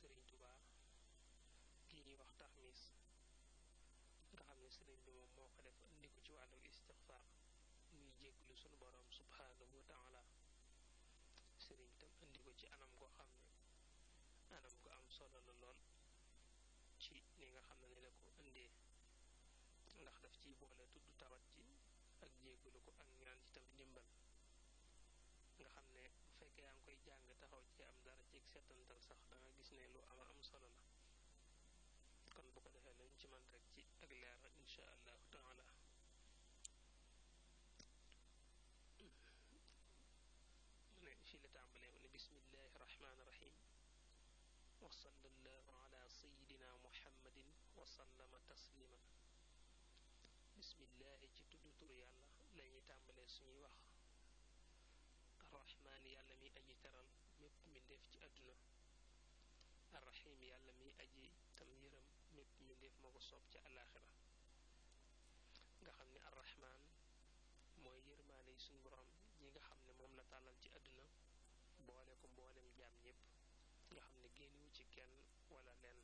Serigne Touba gi ñuy wax taxmis nga xam ne sëriñ bi moom moo ko def indi ko ci wàllu istixfaar muy jégglu sunu borom subhaanahu wa taala sëriñ tam indi ko ci anam goo xam ne anam gu am solo la lool ci ni nga xam ne ni la ko indee ndax daf ciy boole tudd tawat ji ak jégglu ko ak ñaan ci tam ndimbal nga xam ne bu fekkee yaa ngi koy jàng taxaw ci am dara ci setantal sax da nga gis ne lu ama am solo la kon bu ko defee lañ ci man rek ci ak leer insha allahu taala mu ne fii la tàmbalee mu ne bismillahi rahmaani rahim wa sallallahu ala sayidina muhammadin wa sallama tasliman bismillahi ci tudd tur yàlla la ñuy tàmbalee suñuy wax arrahmaan yàlla mi aji teral mépp mbindeef ci àdduna arrahim yàlla mi aji tam yërëm mépp mbindeef moo ko soob ci àllaaxira nga xam ne arrahmaan mooy yërmaane yi suñ borom yi nga xam ne moom la tàllal ci àdduna boole ko mboolem jaam ñépp nga xam ne génnewu ci kenn wala lenn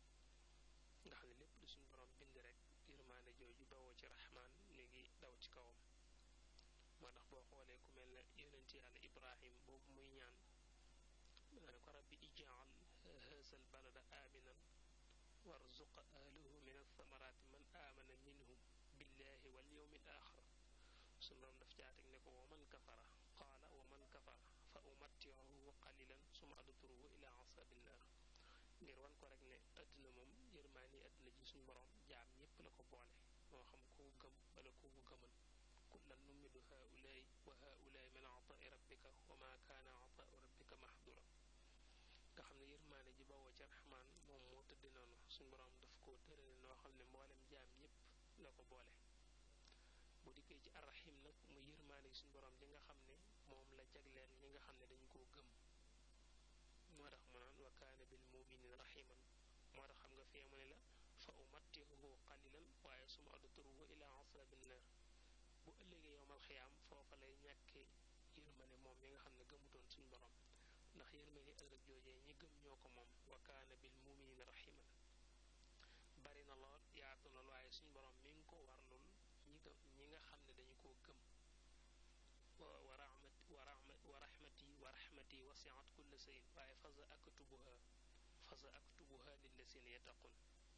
nga xam ne lépp lu suñ borom bind rek yërmaane jooju bawoo ci rahmaan mi ngi daw ci kawam moo tax boo xoolee ku mel ne yonent yàlla ibrahim boobu muy ñaan ne ko rabbi ijaal haazal balada aaminan warzuq ahlahu min athamaraati man aamana minhum billahi wal yawmi al axir suñu borom daf caatek ne ko wa man kafara qaala wa man kafara fa umattiuhu qalilan suma adturuhu ila asabi nnar ngir wan ko rek ne àdduna moom yërmaani àdduna ji suñu borom jaam ñépp la ko boole moo xam ku gëm wala ku gëmul kullan nummidu haulaay wa haulaay min ataai rabbika wa ma kaana ataau rabbika mahdura nga xam ne yërmaane ji bawoo ci raxmaan moom moo tëdd noonu suñ boroom daf ko tërale noo xam ne mboolem jaam ñépp la ko boole bu dikkee ci arrahim nag mu yërmaane suñ boroom ji nga xam ne moom la jagleel ñi nga xam ne dañu koo gëm moo tax mu naan wa kaana bil muminin rahiman moo tax xam nga fee mu ne la fa umattihuhu qalilan waaye suma adturuhu ila asabi nnar bu ëllëgee yowmal xiyaam foofa lay ñàkkee yërmane moom mi nga xam ne gëmutoon suñ borom ndax yërmane ëllëg joojee ñi gëm ñoo ko moom wa kaana bil muminina rahiman bari na lool yaatu lool waaye suñ borom mi ngi ko warlul ñi gëm ñi nga xam ne dañu koo gëm wa rahmat wa rahmat wa rahmati wa rahmati wasiat kulla sayin waaye fasa aktubuha fasa aktubuha lillazina yattaqun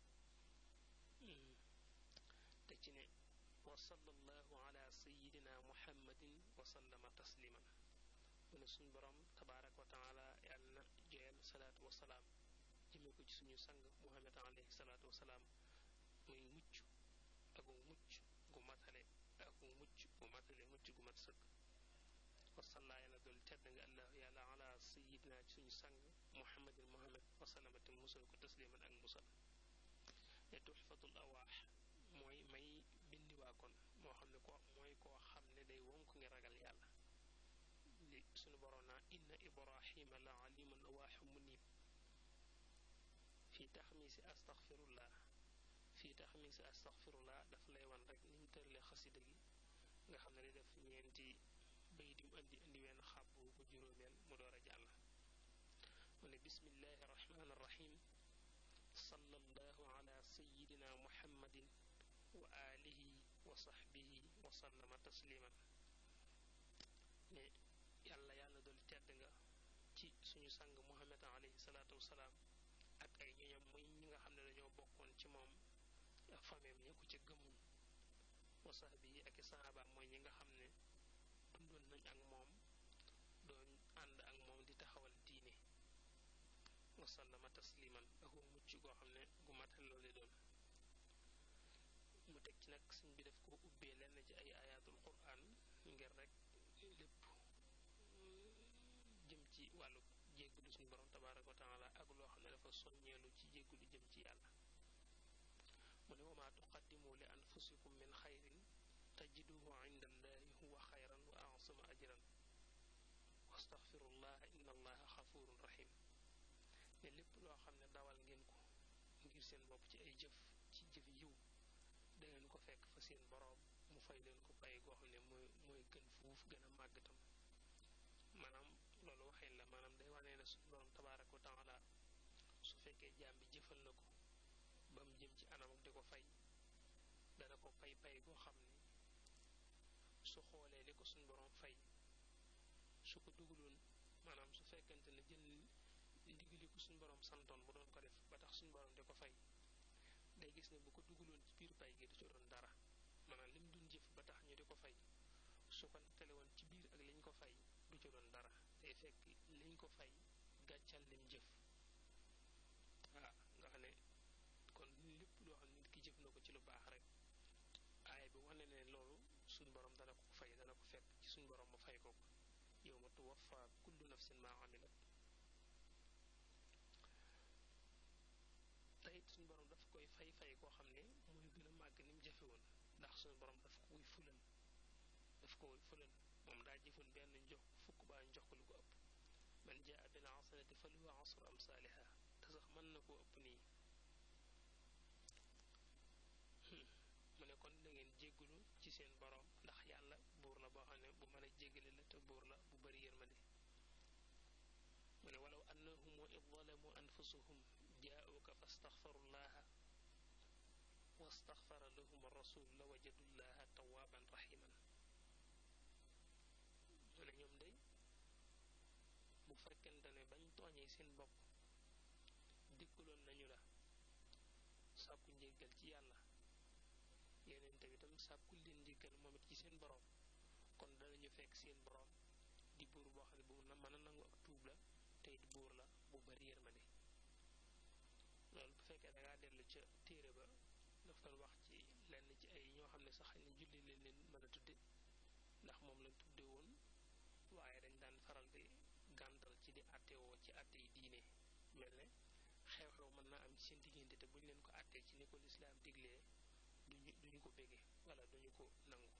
te ci ne wa sallallahu ala sayidina muhammadin wa sallama tasliman mu ne suñ borom tabaaraka wa taala yàlla na joyal salaatu wa salaam jëmee ko ci suñu sang muhammad alayhi salaatu wa salaam muy mucc ak mucc gu matale ak mucc gu matale mucc gu mat sëkk wa salla yàlla dool tedd nga allah yàlla ala sayidina ci suñu sang muhammadin muhammad wa sallama te musal ko tasliman ak musal ne tuxfatul awaax mooy may bindiwaa kon moo xam ne ko mooy koo xam ne day wonk ngi ragal yàlla li suñu boroom naa inna ibrahima la alimun awaaxu munib fii taxmiisi astaxfirullah fii taxmiisi astaxfirullah daf lay wan rek ni mu tërale xasida gi nga xam ne day def ñeenti bay dim indi indi wenn xàbbu bu juróomeel mu door a jàll mu ne bismillahi rahmaani rahim sallallahu ala sayidina muhammadin wa alihi wa saxbihi wa sallama tasliman ne yàlla yàlla dool tedd nga ci suñu sang muhammad alayhi salaatu wasalaam ak ay ñoñam muy ñi nga xam ne dañoo bokkoon ci moom ak fameem ña ko ca gëmul wa saxbihi ak i saxaabaam mooy ñi nga xam ne dundoon nañ ak moom doon ànd ak moom di taxawal diine wa sallama tasliman ak mucc goo xam ne gu matal loolu doon mu teg ci nag suñ bi def ko ubbee lenn ci ay ayatul quran ngir rek lépp jëm ci wàllu jéggulu suñu borom tabaraka wa taala ak loo xam ne dafa soññeelu ci jéggulu jëm ci yàlla mu ne wama tuqaddimu li anfusikum min xayrin tajiduhu inda allahi huwa xayran wa asama ajran wastaxfirullah inna allaha xafurun rahim ne lépp loo xam ne dawal ngeen ko ngir seen bopp ci ay jëf ci jëf yiw dangeen ko fekk fa seen boroom mu fay leen ko pay goo xam ne mooy mooy gën fuuf gën a màgg tam maanaam loolu waxin la maanaam day wane ne suñu borom tabaaraka wa taala su fekkee jaam bi jëfal na ko ba mu jëm ci anam ak di ko fay dana ko pay pay goo xam ne su xoolee li ko suñ borom fay su ko dugaloon maanaam su fekkente ne jël ndigali ko suñ borom santoon mu doon ko def ba tax suñ borom di ko fay day gis ne bu ko dugaloon ci biir pay gi du ci doon dara maanaam lim dun jëf ba tax ñu di ko fay su ko nettale woon ci biir ak liñ ko fay du ci doon dara day fekk liñ ko fay gàccal lim jëf waaw nga xam ne kon lépp loo xam ne nit ki jëf na ko ci lu baax rek aaya bi wane ne loolu suñ borom dana ko fay dana ko fekk ci suñ borom mu fay ko ko yow ma tuwaffa kullu nafsin maa amilat te it suñ borom daf koy fay fay koo xam ne muy gën a màgg ni mu jëfe woon ndax suñ borom daf koy fulal daf koy fulal moom daa jëfoon benn jox fukk baa ñu jox ko lu ko ëpp man jaa bil hasanati falahu asru amsaaliha te sax mën na koo ëpp nii mu ne kon da ngeen jéggulu ci seen borom ndax yàlla buur la boo xam ne bu mën a jéggale la te buur la bu bari yërmande mu ne walaw annahum id zalamu anfusahum jaauka fastaxfaru llaha wastaxfara lahum rasul la wajadu llaha tawaaban raximan mu ne ñoom day bu fekkente ne bañ tooñee seen bopp dikkuloon nañu la sàkku njéggal ci yàlla yeneen tamit sàkkul leen njéggal moom it ci seen borom kon danañu fekk seen borom di buur boo xam ne bu na mën a nangu ak tuub la te it buur la bu bari yërmande loolu bu fekkee dangaa dellu ca téere ba daf doon wax ci lenn ci ay ñoo xam ne sax xëy na julli leen leen mën a tudde ndax moom lañ tudde woon waaye dañ daan faral di gàntal ci di àttewoo ci àtte yi diine mel ne xew-xew mën naa am ci seen diggante te buñ leen ko àttee ci ni ko lislaam diglee duñu duñu ko bége wala duñu ko nangu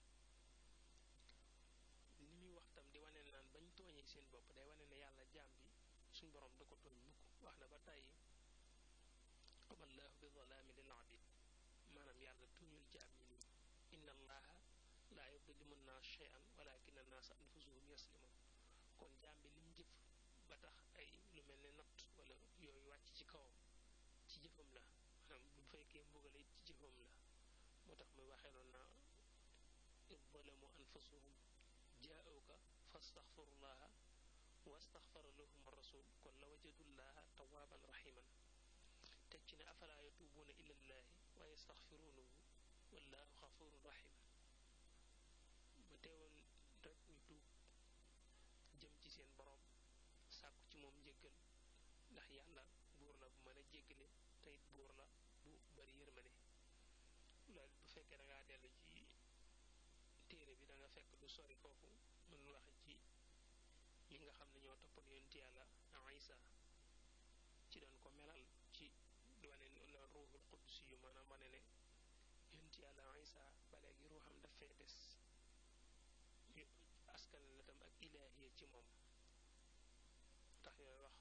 li muy wax tam di wane naan bañ tooñee seen bopp day wane ne yàlla jaam bi suñ borom du ko tooñ mukk wax na ba tàyyi amallahu bi zalaami lil abid maanaam yàlla tuuñul jaam ñi nii inna allaha laa yudlimu nnaas shay'an walakin annaasa anfusuhum yaslimun kon jaam bi lim jëf ba tax ay lu mel ne natt wala yooyu wàcc ci kawam ci jëfam la maanaam bu fekkee mbugale it ci jëfam la moo tax muy waxee noonu naa id zalamu anfusahum jaauka fastaxfirullaha wastaxfara lahum rasul kon la wajadullaha tawaaban raximan teg ci ne afalaa yatuubuuna ilallaahi wa yastaxfiruunahu wallaahu xafurun raxim ma teewoon rek ñu tuub jëm ci seen boroom sàkku ci moom njéggal ndax yàlla buur la bu mën a jéggale te it buur la bu bari yërmande loolu bu fekkee da ngaa dellu ci téere bi da nga fekk lu sori foofu mën waxe ci ñi nga xam ne ñoo toppoon yonent yàlla Isa ci doon ko melal ci wane na ruuxul qudus yu maanaam wane ne yonent yàlla Isa ba léegi ruuxam daf fee des ñu askan la tam ak ilaahiya ci moom tax yooyu wax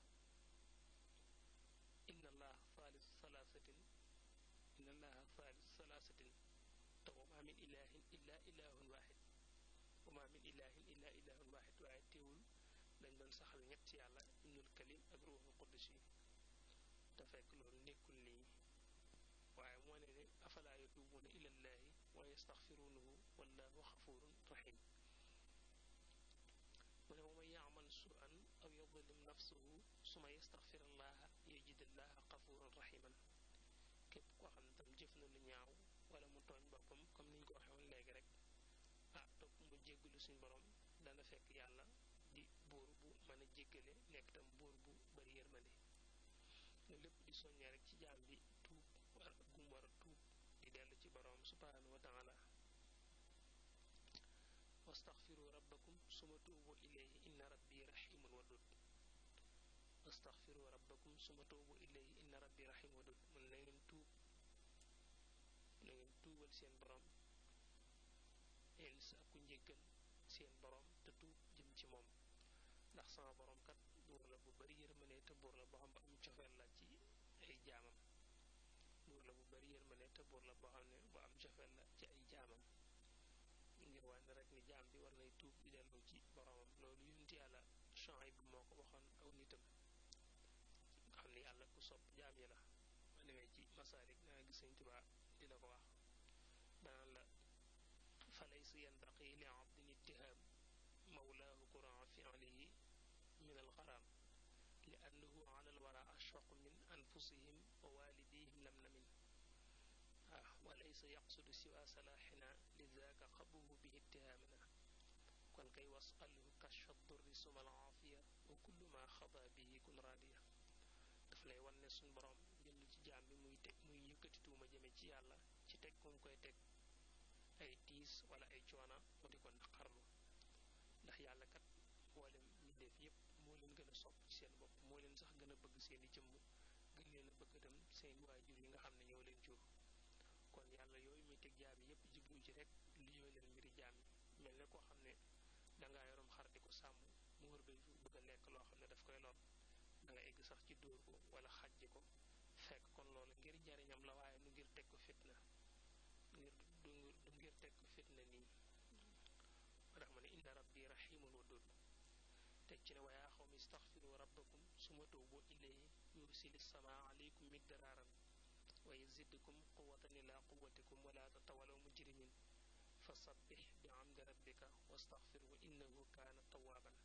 inna allaha thaalithu thalaasatin inna allaha thaalithu thalaasatin te wa maa min ilahin illa ilahun waxid wa maa min ilahin illa ilahun waxid waaye teewul dañ doon saxal ñett yàlla ibnul kalim ak ruuxul qudus yi te fekk loolu nekkul nii waaye moo ne ne afalaa yatuubuuna ilallaahi wa yastaxfiruunahu wallaahu xafurun rahim mu ne wa man yaamal suan aw yadlim nafsahu suma yastaxfir allaha yajid allaha xafuran rahiman képp koo xam ne tam jëf na lu ñaaw wala mu tooñ boppam comme niñ ko waxee woon léegi rek ah topp mu jéggalu suñ borom dana fekk yàlla di buur bu mën a jéggale nekk tam buur bu bari yërmande nga lépp di soññee rek ci jaam bi tuub war gum war a tuub di dellu ci borom subhanahu wa taala wastaxfiru rabbakum suma tuubu ilayhi inna rabbi rahimun wadud wastaxfiru rabbakum suma tuubu ilayhi inna rabbi rahim wadud mun na ngeen tuub na ngeen tuubal seen borom ngeen sàkku njéggal seen borom te tuub jëm ci moom ndax sama borom kat buur la bu bari yërmande te buur la boo xam ne am cofeel la ci ay jaamam buur la bu bari yërmande te buur la boo xam ne bu am cofeel la ci ay jaamam ngir wane rek ni jaam bi war nay tuub di dellu ci boromam loolu yonent yàlla Shuayb moo ko waxoon aw nitam nga xam ne yàlla ku sopp jaam yi la ma demee ci masaalik danga gis sëñ Tuubaa di la ko wax danaan la fa laysa yanbaqi li abdin ittihaam mawlaahu kuraa fi'lihi min alxaraam li annahu ala alwara ashfaqu min anfusihim wa walidihim lam namin ah wa laysa yaqsudu siwa salaaxina lidaaka qabuhu bihi ittihaamana kon kay wasalhu kashfa durri suma alaafiya wa kullu ma xada bihi kun raadiya daf lay wan ne suñ borom jënd ci jaam bi muy teg muy yëkkati tuuma jëme ci yàlla ci teg ku mu koy teg ay tiis wala ay coona mu di ko naqarlu ndax yàlla kat mboolem mbindeef yépp moo leen gën a sopp ci seen bopp moo leen sax gën a bëgg seeni jëmm gën leen a bëgg itam seen waajur yi nga xam ne ñoo leen jur kon yàlla yooyu muy teg jaam yi yépp jiblu ci rek li yooyu leen mbiri jaam yi mel ne koo xam ne dangaa yoroom xar di ko sàmm mu wër bay bëgg a lekk loo xam ne daf koy lor da nga egg sax ci dóor ko wala xajji ko fekk kon loolu ngir jariñam la waaye nu ngir teg ko fitna ngir du du ngir teg ko fitna nii tax ma ne inna rabbi rahimun wadud teg ci ne wa yaa xawmi istaxfiru rabbakum suma tuubu ilayhi yursili samaa alaykum midraaran wa yazidkum quwatan ila quwatikum wala tatawalaw mujrimin fa sabbix bi amdi rabbika wastaxfirhu innahu kaana tawaaban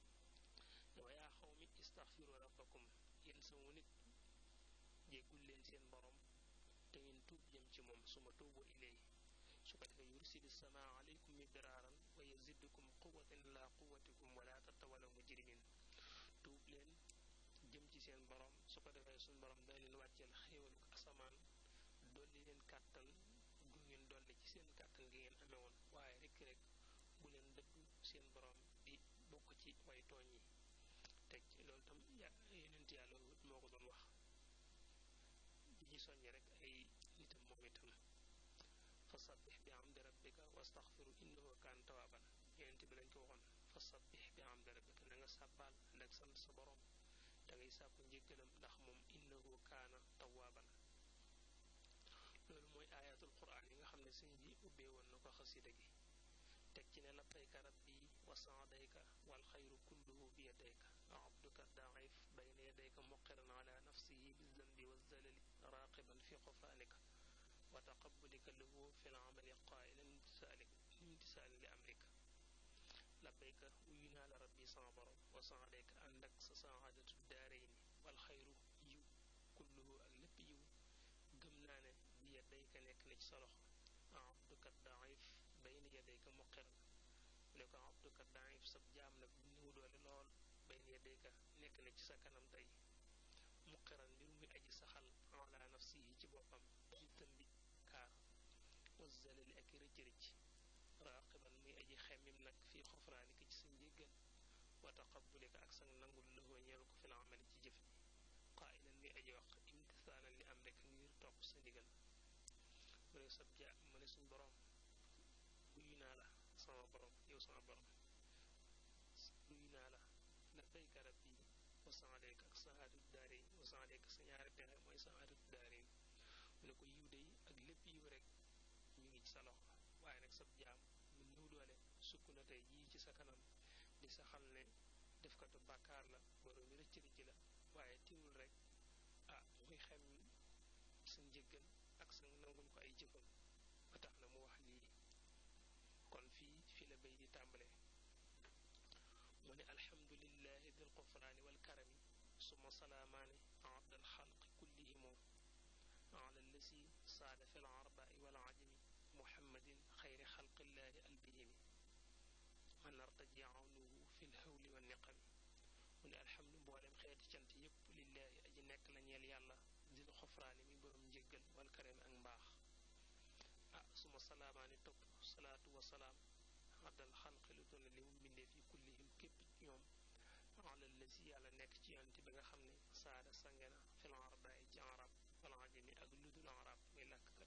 wa yaa xawmi istaxfiru rabbakum yéen sama nit jéggul leen seen borom te ngeen tuub jëm ci moom suma tuubu ilayhi su ko defee yursili samaa alaykum midraaran wa yazidkum quwatan ila quwatikum wala tatawalaw mujrimin tuub leen jëm ci seen borom su ko defee suñ borom dana leen wàcceel xéewalu asamaan dolli leen kàttan gu ngeen dolli ci seen kàttan gi ngeen amee woon waaye rek rek bu leen dëddu seen borom di bokk ci way tooñ yi teg ci loolu tam ya yonent yàlla wut moo ko doon wax di ci soññi rek ay nitam moom itam fa sabbix bi amdi rabbika wastaxfiru innahu kaan tawaaban yonent bi lañ ko waxoon fa sabbix bi amdi rabbika na nga sàbbaal nag sant sa borom da ngay sàkku njéggalam ndax moom innahu kaana tawaaban loolu mooy ayatul quran yi nga xam ne sëñ bi ubbee woon na ko xasida gi teg ci ne labbayka rabbi wa saadayka wal xayru kulluhu bi yadayka abduka daif bayna yadayka muqiran ala nafsihi bizanbi wazalali raqiban fi xufaanika wa taqabulika lahu fi lamali qailan imtisaalika imtisaali li amrika labbayka wuyu naa la rabbi sama borom wa saadayka ànd ak sa saadatu daarayni wal xayru yiw kulluhu ak lépp yiw gëm naa ne bi yadayka nekk na ci sa loxo abduka daif bayna yadayka muqiran mu ne ko abduka daif sab jaam nag bu néew doole lool bayna yadayka nekk na ci sa kanam tey muqiran mbir muy aji saxal ala nafsihi ci boppam ci tëmbi kaar wazzalali ak rëcc rëcc raqiban muy aji xemmim nag fii xofraanika ci sa njéggal wa taqabulika ak sa nangul lëxoo ñeelu ko fi la amali ci jëf ji qaa'ilan muy aji wax imtisaalan li am rek ngir topp sa ndigal mu ne sab ja mu ne suñ borom guyu naa la sama borom yow sama borom guyu naa la labbayka rabbi wa saadayka ak saadatu daarin wa saadayka sa ñaari pexe mooy saadatu daarin mu ne ko yiw day ak lépp yiw rek ñu ngi ci sa loxo waaye nag sab jaam mu néew doole sukk na tey jii ci sa kanam di sa xam ne defkatu bàkkaar la borom bi rëcc rëcc la waaye tiwul rek ah muy xem sa njëggal ak sa nangul ko ay jëfam ba tax na mu wax lii kon fii fi la bay di tàmbale mu ne alhamdulillahi dil qufraani wal karami suma salaamaani abdal xalqi kullihimu ala lasi saada fi l arbaai wal ajami muhammadin xayri xalqillaahi albihimi man artaji awnuhu fi l hawli wa niqami mu ne alhamdu mboolem xeeti cant yépp lillaahi aji nekk la ñeel yàlla dil xufraani mi borom njéggal wal karami ak mbaax ah suma salaamaani topp salaatu wa salaam abdal xalqi lu toll li mu mbindeef yi kullihim képp ñoom ala lasi yàlla nekk ci yonent bi nga xam ne saada sangena fil arbaai ci arab wal ajami ak ludul arab muy làkkkat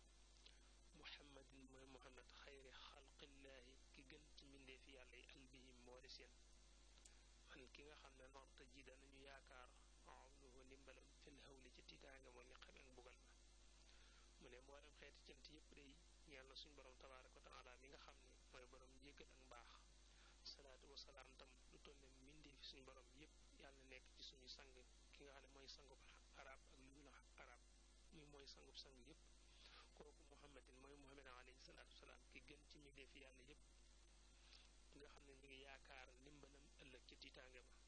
muhammadin mooy muhammad xayri xalqillaahi ki gën ci mbindeef yàlla yi albihim moo di seen man ki nga xam ne norta ji danañu yaakaar awnuhu ndimbalam fil hawli ci tiitaanga moo ni xame ak bugal ma mu ne mboolem xeeti cant yépp day ñeel na suñ borom tabaaraka wa taala mi nga xam ne mooy borom njéggal ak mbaax salaatu wasalaam tam lu toll ne mbindeefi suñ borom yépp yàlla nekk ci suñu sang ki nga xam ne mooy sangu arab ak lu dul arab muy mooy sangub sang yépp kooku muhammadin mooy muhammad alayhi salaatu wasalaam ki gën ci mi dee fi yàlla yépp nga xam ne ñu ngi yaakaar ndimbalam ëllëg ci tiitaange ba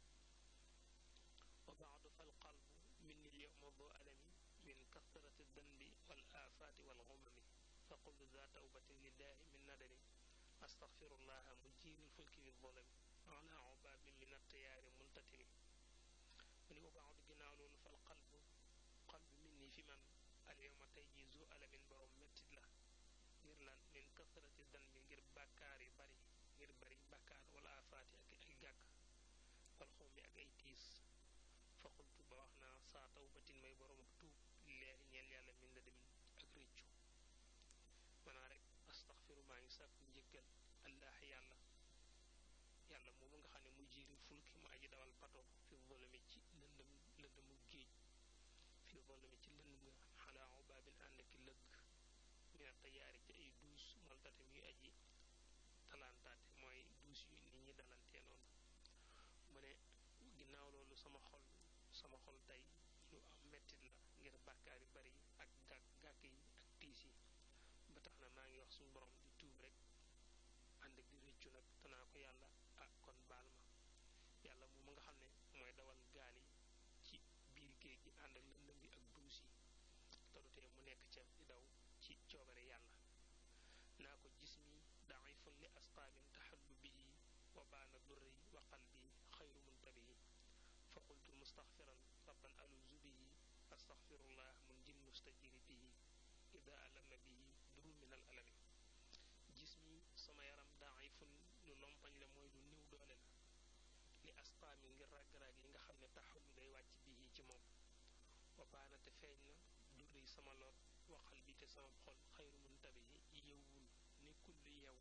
wa baadu fal qalbu minni lyowma bu alami min kasrati danbi wal aafaati wal xumami fa qultu za tawbatin lillahi min nadami astaxfirullaha mujjiiri lfulki fi zolami ala ubaabin min attiyaari multatimi mu ni wa baadu ginnaaw loolu fal qalbu qalbu minni fi man alyowma tey jii zu alamin borom mettit la ngir lan min kasrati danbi ngir bàkkaar yu bari ngir bari bàkkaar wala aafaati ak ay gàkk wal xummi ak ay tiis fa qultu ba wax naa saa tawbatin may borom ak tuub leeri ñeel yàlla min la demin ak réccu manaa rek astaxfiru maa ngi sàkku njëggal allah yàlla yàlla moomu nga xam ne mu jiiri fulki mu aji dawal bato fi volumi ci lëndëm lëndëmu géej fi volumi ci lëndëm nga xalaa ubaabin ànd ki lëgg mina tayaari ci ay duus moltate muy aji talantaate mooy duus yu nit ñi dalantee noonu mu ne ginnaaw loolu sama xol sama xol tey lu am mettit la ngir bàkkaar yu bari ak gàkk gàkk yi ak tiis yi ba tax na maa ngi wax suñu borom di tuub rek ànd ak di réccu nag tanaa ko yàlla ah kon baal ma yàlla moom nga xam ne mooy dawal gaal yi ci biir géej gi ànd ak lëndëm bi ak duus yi te du tee mu nekk ca di daw ci coobare yàlla naa ko gis mi daifun li asqaabin taxallu bihi wa baana durri wa qalbi xayru muntabihi fa qultu mustaxfiran rabban aluzu bihi astaxfirullah mun jil mustajiri bihi ida alama bihi duru min al alami gis mi sama yaram daifun lu lompañ la mooy lu néew doole la li asqaami ngir ràgg-ràgg yi nga xam ne taxallu day wàcc bihi ci moom wa baana te feeñ na durri sama lor waxal bi te sama xol xayru muntabihi yewwul nekkul lu yew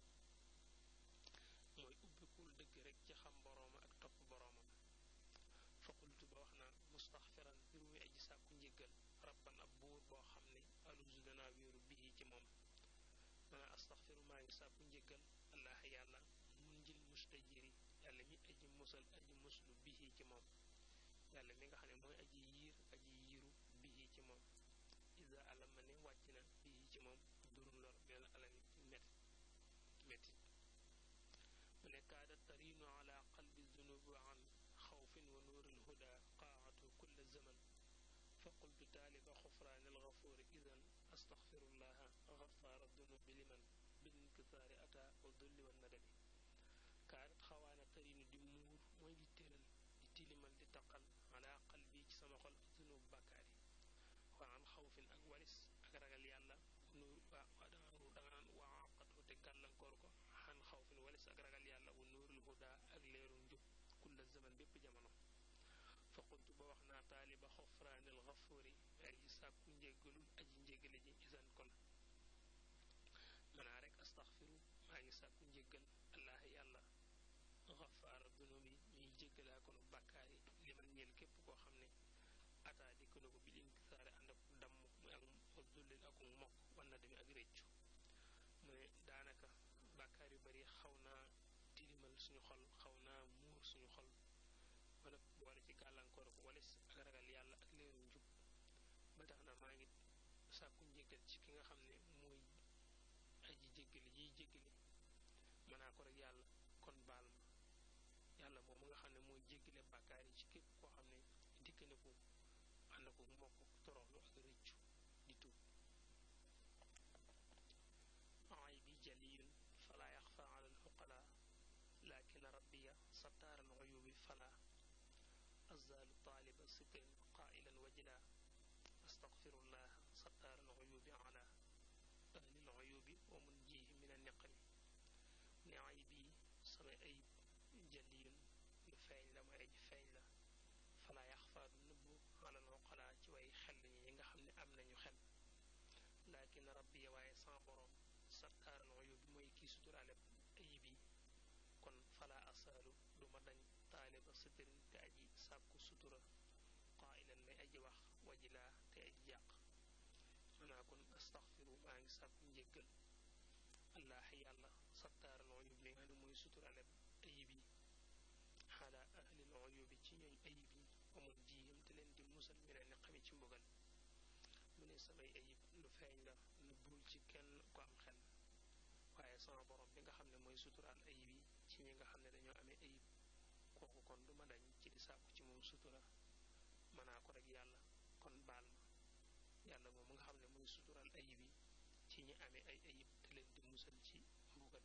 mooy ubbikul dëgg rek ci xam borooma ak topp boroomam fa qultu ba wax naan mustaxfiran mbir muy aji sàkku njëggal rabban ab buur boo xam ne alusu danaa wéeru bii ci moom mana astaxfiru maa ngi sàkku njëggal allah yàlla mun njil mustajiri yàlla mi aji musal aji muslu bii ci moom yàlla mi nga xam ne mooy aji yiir aji yiiru bii ci moom isa alama ne wàcc na bii ci moom duru lor mel alami met metit mu ne kaada tarinu ala qalbi zunubi an xawfin wa nuuril huda qaatu kulla zaman fa qultu taaliba xufraani algafuuri idan astaxfirullaha gafaara dunubi liman bilinkisaari ata wa dulli wa nadami kaadat xawaana tarinu di muur mooy di tëral di tilimal di taqal ala qalbi ci sama xol zunub bàkkaar yi wa an xawfin ak walis ak ragal yàlla nuur waa waa danga ru danga naan waa àqatoo te gàllankoor ko xan xawfin walis ak ragal yàlla wa nuurul huda ak leeru njub kulla zaman bépp jamono fa qultu ba wax naa taaliba xofraanil xafuuri aji sàkku njéggalul aji njéggale ji isan kon manaa rek astaxfiru maa ngi sàkku njéggal allah yàlla xafaara dunubi ñuy jéggalaa konu bàkkaar yi li man ñeel képp koo xam ne ataa dikk na ko bil inkisaare ànd ak damm muy ak ak dullil ak mokk wan na demi ak réccu mu ne daanaka bàkkaar yu bari xaw naa tilimal suñu xol xaw naa muur suñu xol ba nag boole ci gàllankoor ko walis ak ragal yàlla ak leeru njub ba tax na maa ngi sàkku njéggal ci ki nga xam ne mooy aji jéggale yiy jéggale mënaa ko rek yàlla kon baal ma yàlla moom nga xam ne mooy jéggale bàkkaar yi ci képp koo xam ne dikk na ko ànd ko mokk toroxlu ak rëccu di tuub ay bi jaliyun fala yaxfa ala alxuqala lakin rabbiya sattaara alxuyubi fala azaalu taaliba sitrin qailan wajila astaxfirullah sattaara alxuyubi ala ahli alxuyubi wa munjihi min anniqami ne ay bi sama ayib jaliyun lu feeñ la mooy aji feeñ la fala yaxfa du nëbbu ala alxuqala ci way xel ñi nga xam ne am nañu xel lakin rabbiya waaye sama borom sattaaral uyub bi mooy kii suturaale ayib yi kon fala asaalu duma dañ taaliba sitirin te aji sàkku sutura qaa'ilan may aji wax wajilaa te aji jàq manaa kon astaxfiru maa ngi sàkku njéggal allah yàlla sattaaral uyub li nga xam ne mooy suturaale ayib yi xala ahlil uyub ci ñooñ ayib yi amul jiyam te leen di musal mi leen ni xami ci mbugal mu ne samay ayib lu feeñ la nëbbul ci kenn ku am xel waaye sama borom bi nga xam ne mooy suturaal ayib yi ci ñi nga xam ne dañoo amee ayib kooku kon du ma dañ ci di sàkku ci moom sutura mënaa ko rek yàlla kon baal ma yàlla moom nga xam ne mooy suturaal ayib yi ci ñi amee ay ayib te leen di musal ci mbugal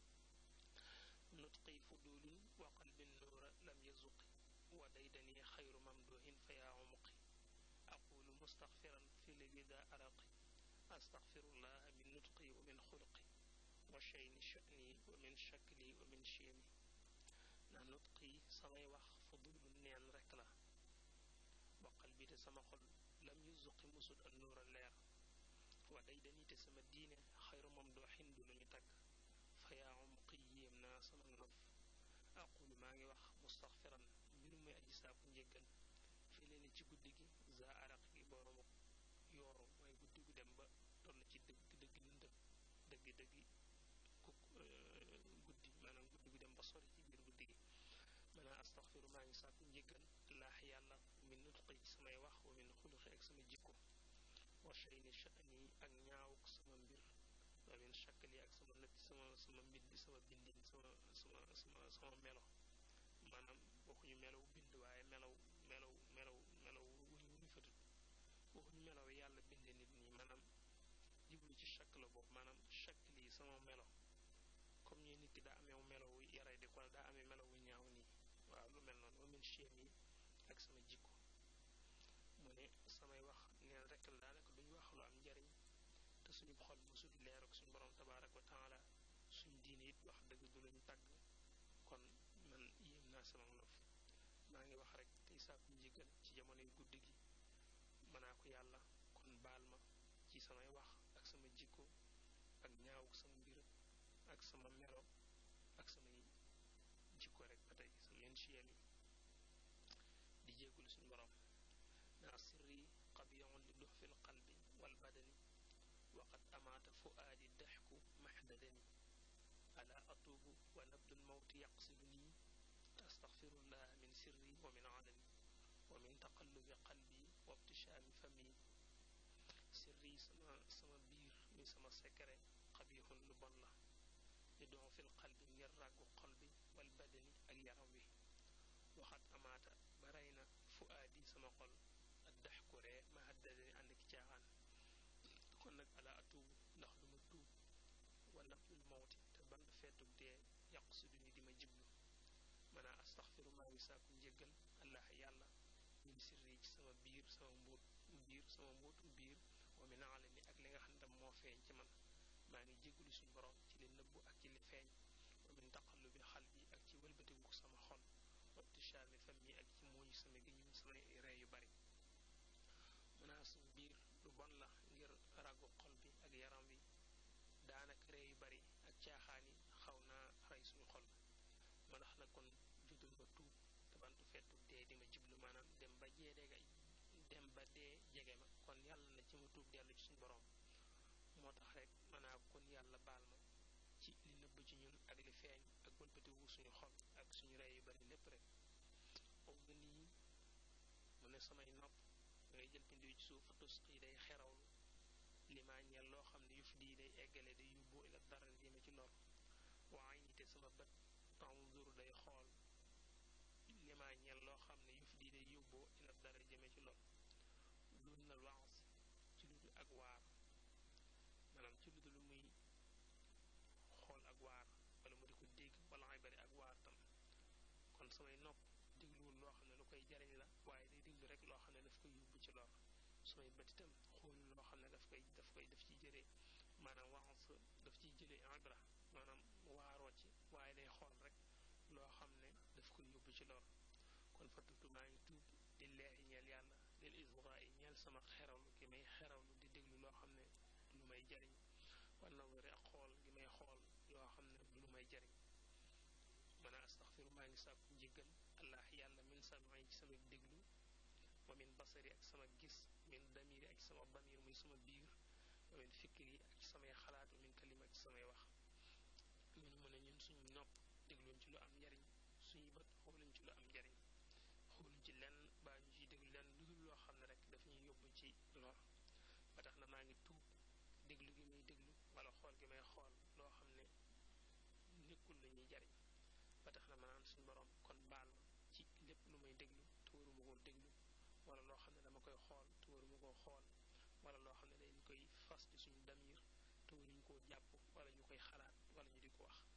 nutqi fudulin wa qalbin nuura lam yazuqi wa daydani xayru mamduhin fa yaa umuqi aqulu mustaxfiran fi lwida araqi astaxfirullaha min nutqi wa min xuluqi wa shayni sha'ni wa min shakli wa min shiyami na nutqi samay wax fudulun neen rekk la wa qalbi te sama xol lam yuzuqi musut al nuura leer wa daydani te sama diine xayru mamduhin du lu ñu tagg fa yaa umuqi yéem naa sama nof aqulu maa ngi wax mustaxfiran mbir muy aji saaku njéggal fi leen ci guddi gi za araq gi boroomu yooru mooy guddi gu dem ba toll ci dëgg dëgg lëndëm dëgg dëgg ku guddi maanaam guddi gu dem ba sori ci biir guddi gi maanaam astaxfiru maa ngi saaku njéggal laax yàlla min nutqi ci samay wax wa min xuluqi ak sama jikko wa shayni sha'ni ak ñaawuk sama mbir wa min shakli ak sama nët sama sama mbind sama bindin sama sama sama sama melo maanaam waxuñu melaw bind waaye melaw melaw melaw melaw wuñu wuñu fatut waxuñu melaw yàlla binde nit ñi maanaam jiblu ci shakk la boobu maanaam shakk lii sama melo comme ñu nit ki daa amee melaw yaray di ko daa amee melaw wu ñaaw nii waaw lu mel noonu wa min chiem yi ak sama jikko mu ne samay wax neen rekk la daanaka duñu wax lu am njariñ te suñu xol musut leer ak suñu borom tabaaraka wa taala suñ diine it wax dëgg du lañu tàgg kon man yéem naa sama nof maa ngi wax rek tey sàkku njëgal ci jamonoy guddi gi mënaa ko yàlla kon baal ma ci samay wax ak sama jikko ak ñaawuk sama mbir ak sama melo ak samay jikko rek ba tey sama yenn chiyam yi di jéggul suñu borom naa sirri qabiyun li dux fil qalbi wal badani waqad amaata fuaadi daxku maxdadani ala atuubu wa nabdul mawti yaqsiduni astaxfirullah min sirri wa min alani wa min taqallubi qalbi wa ibtishaami fami sirri sama sama biir mi sama secret xabixun lu bon la li don fil qalbi ngir ràggu xol bi wal badani ak yaram wi waxat amaata ba rey na fuaadi sama xol ak daxku ree ma haddadani ànd ki caaxaan kon nag ala atuubu ndax duma tuub wa nabdul mawti te band feetug dee yàq su duni di ma jiblu mana astaxfiru maa ngi sàkku njéggal allah yàlla min sirri ci sama biir sama mbóot biir sama mbóotu biir wa min alani ak li nga xam ne tam moo feeñ ci man maa ngi jéggalu suñu borom ci li nëbbu ak ci li feeñ wa min taqallubi xal bi ak ci wëlbatiku sama xol wa ibtishaami fam yi ak ci muuñ sama géñuñ samay ree yu bari mënaa suñu biir lu bon la ngir ràggu xol bi ak yaram wi daanaka ree yu bari ak caaxaan yi xaw naa rey suñu xol ma ndax na kon jotul ma tuub te bantu fettu dee di ma jiblu maanaam dem ba jeedega dem ba dee jege ma kon yàlla na ci ma tuub dellu ci suñu borom moo tax rek manaa kon yàlla baal ma ci li nëbb ci ñun ak li feeñ ak wëlbatiwu suñu xol ak suñu rey yu bari lépp rek aw nga nii mu ne samay nopp ngay jël pindiw ci suuf tus yi day xerawlu li maa ñeel loo xam ne yuf dii day eggale day yóbbu ila dara jëme ci lor waaye nite sama bët tanzur day xool li maa ñeel loo xam ne yuf dii day yóbboo ila dara jëme ci lor dun na waas ci lu dul ak waar maanaam ci lu dul muy xool ak waar wala mu di ko dégg wala ay bari ak waar tam kon samay nopp dégluwul loo xam ne lu koy jariñ la waaye day déglu rek loo xam ne daf koy yóbbu ci lor samay bët itam xoolul loo xam ne daf koy daf koy daf ciy jëlee maanaam waas daf ciy jëlee ibra maanaam waaroo ci waaye day xool rek loo xam ne daf koy yóbbu ci lor kon fa tutu maa ngi tuub lillaahi ñeel yàlla lil israa ñeel sama xerawlu gi may xerawlu di déglu loo xam ne lu may jariñ wa nazari ak xool gi may xool loo xam ne lu may jariñ man a astaxfiru maa ngi sàkku njéggal allah yàlla min samay ci sama déglu wa min basari ak sama gis min damiri ak sama damir muy sama biir wa min fikri ak samay xalaat wa min kalima ak samay wax ñun mu ne ñun suñu nopp dégluñ ci lu am njariñ suñu bët xooluñ ci lu am njariñ xooluñ ci lenn baa ñu ciy déglu lenn lu dul loo xam lor ba tax na maa ngi tuub déglu gi may déglu wala xool gi may xool loo xam ne nekkul lu ñuy jariñ ba tax na ma naan suñu borom kon baal ma ci lépp lu may déglu te waruma koo déglu wala loo xam ne dama koy xool te waruma koo xool wala loo xam ne dañ koy fas ci suñu damir te waruñ koo jàpp wala ñu koy xalaat wala ñu di ko wax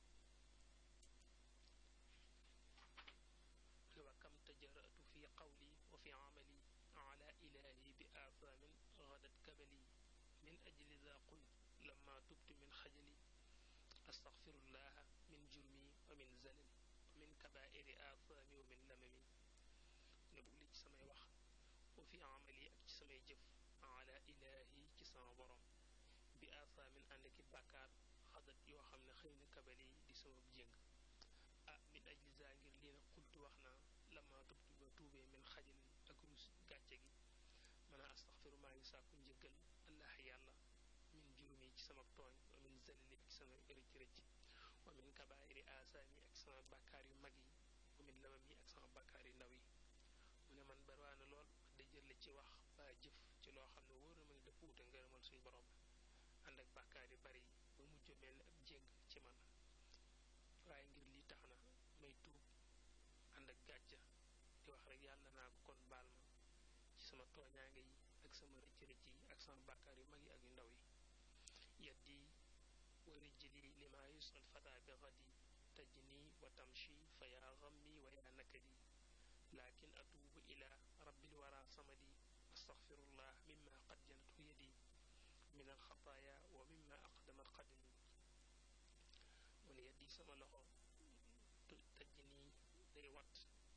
wa kam tajaratu fi qawli wa fi amali ala ilahi bi athaamin gadat kabali min ajli za qult lama tubtu min xajali astaxfirullaha min jurmi wa min zalali wa min kabairi athaami wa min lamami ne bug li ci samay wax wa fi amali ak ci samay jëf ala ilahi ci sama borom bi athaamin ànd ki bàkkaar xadat yoo xam ne xëy na kabali di sama jéng ah min ajli za ngir lii na xultu wax naa lama tubtu ba tuubee min xajali ak rus gàcce gi mën a astaxfiru maa ngi sàkku njëggal allah yàlla min jurmi ci sama tooñ wa min zalili ak sama rëcc rëcc wa min kabairi asaami ak sama bàkkaar yu mag yi wa min lamam yi ak sama bàkkaar yu ndaw yi mu ne man barwaana lool wax dëjër la ci wax ba jëf ci loo xam ne wóor na ma ne dafa wuute ngërëmal suñu borom ànd ak bàkkaar yu bari yi ba mujj mel ni ab jéng ci man waaye ngir lii tax na may tuub ànd ak gàcca di wax rek yàlla naa ko kon baal ma ci sama tooñaange yi ak sama rëcc rëcc yi ak sama bàkkaar yu mag yi ak yu ndaw yi yaddi wa rijli lima yusal fata bi gadi tajni wa tamshi fa yaa gammi wa yaa nakadi lakin atuubu ila rabbil wara samadi astaxfirullah mimma qad janatu yadi min alxataaya wa mimma aqdamat qadami mu ne yaddi sama loxo tajni day wat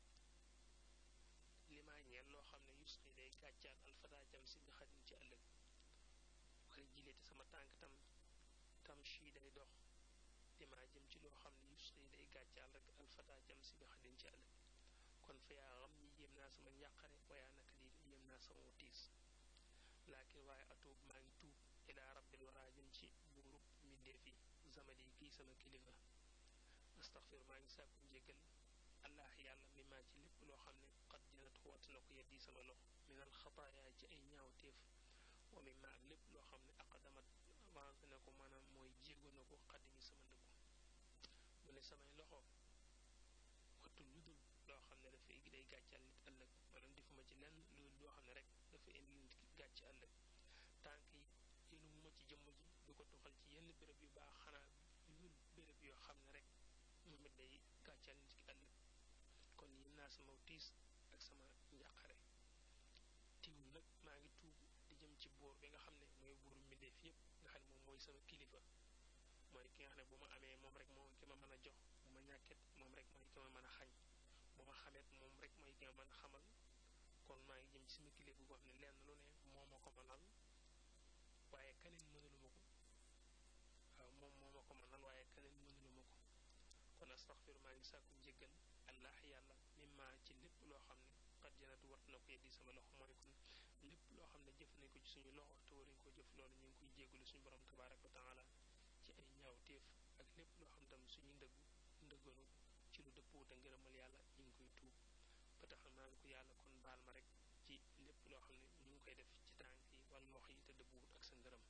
limaa ñeel loo xam ne yusqi day gàccaat alfata jam si bi xadin ci ëllëg wala jileete sama tànk tam tam shi day dox limaa jëm ci loo xam ne yusqi day gàccaal rek alfata jam si bi xadin ci ëllëg kon fa yaa xam ñi yéem naa sama njàqare wayaa naka di yéem naa sama tiis laakin waaye atuub maa ngi tuub ilaa rabbil waraa jëm ci buurub mbindeef yi zamadi kii sama kilifa astaxfir maa ngi sàkku njéggal allah yàlla mi maa ci lépp loo xam ne xat janat wat na ko yeddi sama loxo minal xataaya ci ay ñaawteef wa mi ma ak lépp loo xam ne aqdamat avancé na ko maanaam mooy jéego na ko xaddimi sama ndëggu mu ne samay loxo wattul lu dul loo xam ne dafay day gàccal nit ëllëg maanaam defuma ci lenn lu loo xam ne rek dafa indi nit gàcc ëllëg tànk yi yéenu mu ma ci jëmm ji du ko tuxal ci yenn béréb yu baax xanaa lu béréb yoo xam ne rek moom it day gàccal nit ki ëllëg kon yéem naa sama tiis ak sama njàqare tiwul nag maa ngi tuub di jëm ci boor bi nga xam ne mooy buuru mbindeef yépp nga xam ne moom mooy sama kilifa mooy ki nga xam ne bu ma amee moom rek moo ki ma mën a jox bu ma ñàkket moom rek mooy ki ma mën a xañ bu ma xamet moom rek mooy ki ma mën a xamal kon maa ngi jëm ci sama kilifa boo xam ne lenn lu ne moo ma ko mënal waaye keneen mënaluma ko waaw moom moo ma ko mënal waaye keneen mënaluma ko kon astaxfir maa ngi sàkku njëggal allah yàlla mimma ci lépp loo xam ne xat janatu wat na ko yeddi sama loxo mooy kon lépp loo xam ne jëf nañ ko ci suñu loxo te waruñ ko jëf loolu ñu ngi koy jégalu suñu borom tabaraka wa taala ci ay ñaawteef ak lépp loo xam tam suñu ndëggu ndëgganu ci lu dëppoo te ngërëmal yàlla ñu ngi koy tuub ba tax maa ngi ko yàlla kon baal ma rek ci lépp loo xam ne ñu ngi koy def ci tànk yi wala loxo yi te dëppuwut ak sa ngërëm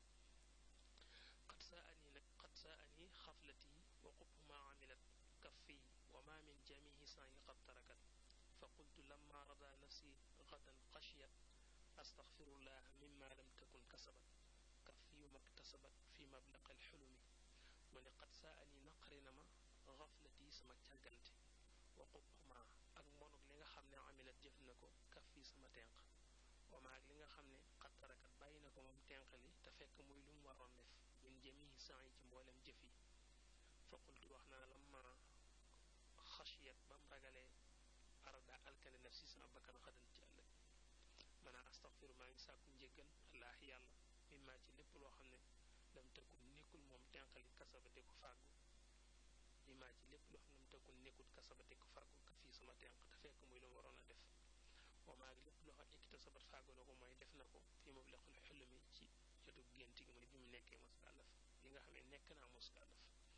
xat saa ani nag xat saa ani xaflati wa qub ma amilat kaffi wa ma min jamihi saayi qad tarakat fa qultu lamma rada nafsi gadan xashiyat astaxfirullah mimma lam takun kasabat kaffi yu maktasabat fi mablaqa alxulumi mu ne xat saa ani naqari na ma xaflati sama càggante wa qubxuma ak mbonuk li nga xam ne amilat jëf na ko kaffi sama tenq wama ak li nga xam ne xat tarakat bàyyi na ko moom tenq li te fekk muy lu mu waroon def min jamihi saayi ci mboolem jëf yi fa qultu wax naa lamma xashiyat ba mu ragalee arada alkane nafsi sama bakkan xadan ci ëllëg man a astaxfiru maa ngi sàkku njéggal allah yàlla mimma ci lépp loo xam ne lam tëkkul nekkul moom tenqali kasaba de ko fàggu mimma ci lépp loo xam ne lam tëkkul nekkul kasaba de ko fàggu ka fii sama tenq te fekk muy lu mu waroon a def wa maa lépp loo xam ikkita sabat fàggu na ko mooy def na ko fii ma lequl xulumi ci jotu gént gi mooy bi mu nekkee muskàllaf li nga xam ne nekk naa muskàllaf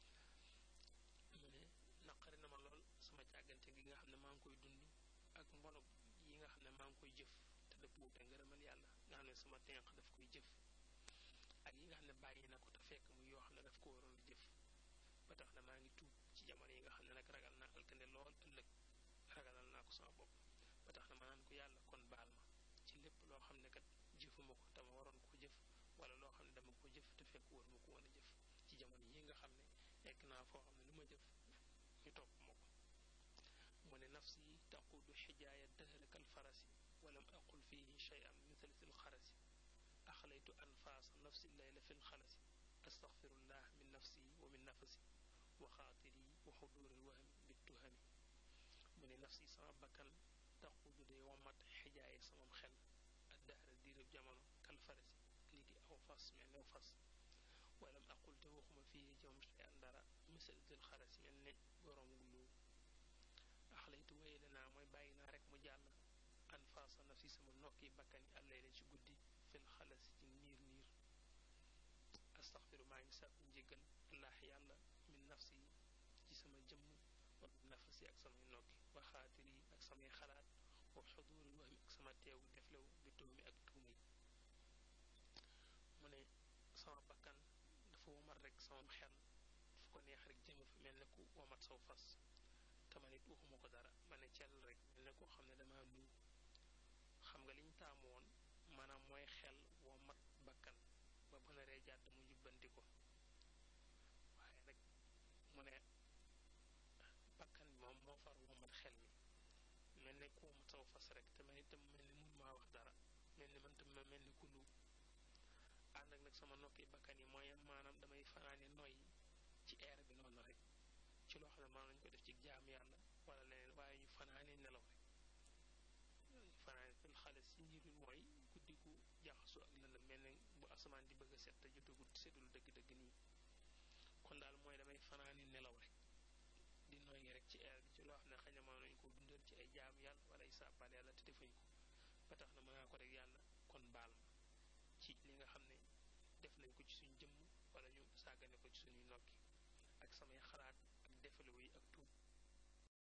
mu ne naqari na ma lool sama càggante gi nga xam ne maa ngi koy dund ak mbonok yi nga xam ne maa ngi koy jëf te dëppoo te ngërëmal yàlla nga nga xam ne sama tenq daf koy jëf ak yi nga xam ne bàyyi na ko te fekk muy yoo xam ne daf ko waroon jëf ba tax na maa ngi tuub ci jamono yi nga xam ne nag ragal naa alkande lool ëllëg ragalal naa ko sama bopp ba tax na ma naan ko yàlla kon baal ma ci lépp loo xam ne kat jëfuma ko te ma waroon koo jëf wala loo xam ne dama ko jëf te fekk war ma ko woon a jëf ci jamono yi nga xam ne nekk naa foo xam ne lu ma jëf ñu topp ma ko mu ne nafsi taqudu xijaaya dëhra kal farasi walam aqul fihi cheyan mithalsil xarasi axlaytu anfaasa nafsi layla fi lxalasi astaxfirullah min nafsi wa min nafasi wa xaatiri wa xuduril wahmi bittuhami mu ne nafsi sama bakkan taqudu day womat xijaaye samam xel ak dahra diirëb jamono kal farasi lii di aw fas mel ne fas walam aqul te waxuma fii jom cheyan dara misal dil xarasi mel ne borom lu axlaytu wéyale naa mooy bàyyi naa rek mu jàll anfaasa nafsi sama nokki bakkan yi àllayla ci guddi fil xalasi ci niir niir astaxfiru maa ngi sàkku njéggal allah yàlla min nafsi ci sama jëmm wa min nafsi ak samay nokki wa xaatir yi ak samay xalaat wa xuduuril wahmi ak sama teewu deflew bi tuhmi ak tuuma yi mu ne sama bakkan dafa womat rek sama xel fu ko neex rek jëme fa mel ne ku womat saw fas te ma nit waxuma ko dara ma ne cell rek mel ne koo xam ne dama lu xam nga liñ taamu woon maanaam mooy xel womat bakkan ba bu naree jàdd mu jubbanti ko waaye nag mu ne bakkan bi moom moo far womat xel mi mel ne ku womat saw fas rek te man itam mel ni mun maa wax dara mel ni man tam ma mel ni ku lu ànd ak nag sama nokki bakkan yi mooy maanaam damay fanaane noy ci air bi noonu rek ci loo xam ne maanaam lañ ko def ci jaam yàlla wala leneen waaye ñu fanaane nelaw rek ñu fanaane fil xale si niirul mooy guddi gu jaxasoo ak lëndëm mel ne bu asamaan di bëgg a set te jotagut seddul dëgg-dëgg nii kon daal mooy damay fanaane nelaw rek di noyyi rek ci air bi ci loo xam ne xëy na mën nañ ko dundal ci ay jaam yàlla wala ay sàbbaal yàlla te defuñ ko ba tax na mën naa ko rek yàlla kon baal ma